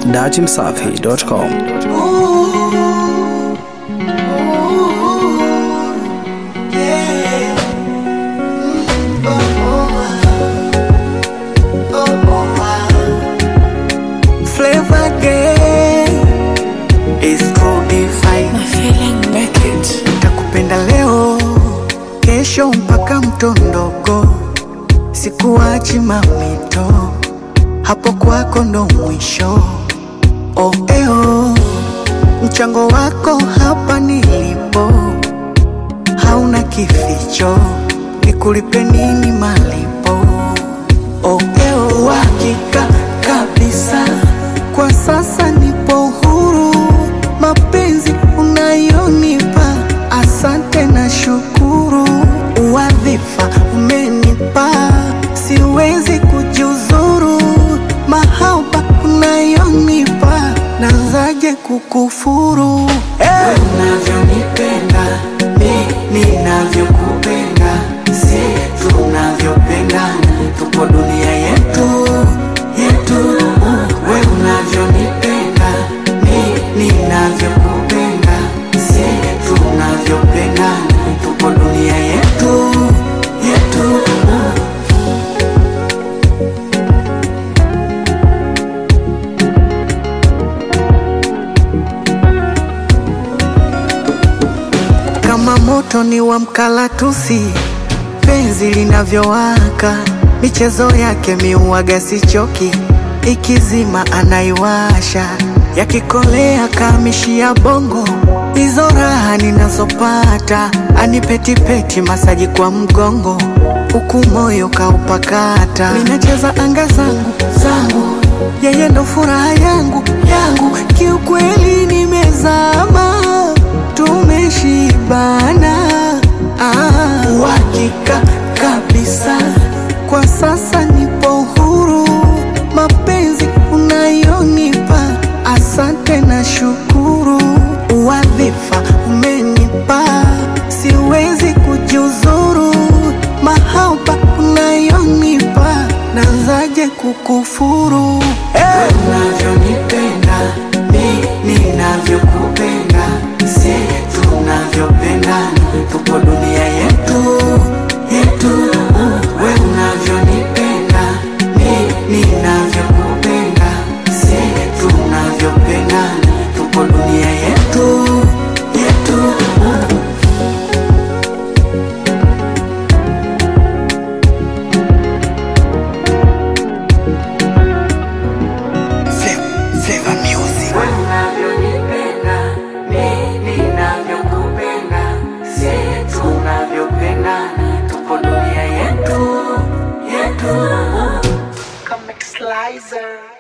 dachimsafi.com. Flavor Gang is true divine. Takupenda leo, kesho mpaka mto mdogo, sikuachi mamito, hapo kwako ndo mwisho. Oh, eo, mchango wako hapa nilipo, hauna kificho, nikulipe nini malipo? Oh, eo, uhakika kabisa, kwa sasa nipo huru, mapenzi unayonipa, asante na shukuru, uwadhifa umenipa, siwezi kujiuzuru, mahaba unayonipa, nazaje kukufuru hey. Unavyonipenda mi ninavyokupenda, si tunavyopendana, tupo dunia yetu yetu. We unavyonipenda mi ninavyokupenda, si tunavyopendana, tupo dunia yetu yetu. kama moto ni wa mkalatusi, penzi linavyowaka, michezo yake miuaga sichoki, ikizima anaiwasha, yakikolea kamishia bongo, hizo raha ninazopata, anipetipeti masaji kwa mgongo, huku moyo kaupakata, ninacheza anga zangu zangu, yeye ndo furaha yangu yangu, kiukweli nimezama tumeshibana, ah, uhakika kabisa, kwa sasa nipo huru, mapenzi unayonipa, asante na shukuru, uwadhifa umenipa, siwezi kujiuzuru, mahaba unayonipa, nazaje kukufuru hey. Unavyonipenda mi ninavyokupenda, si tunavyopendana, tupo dunia yetu yetu. We unavyonipenda mi ninavyokupenda, si tunavyopendana, tupo dunia yetu yetu. Flavor Music. Wewe unavyonipenda, mimi ninavyokupenda, si tunavyopendana, tupo dunia yetu yetu. Comic Slicer.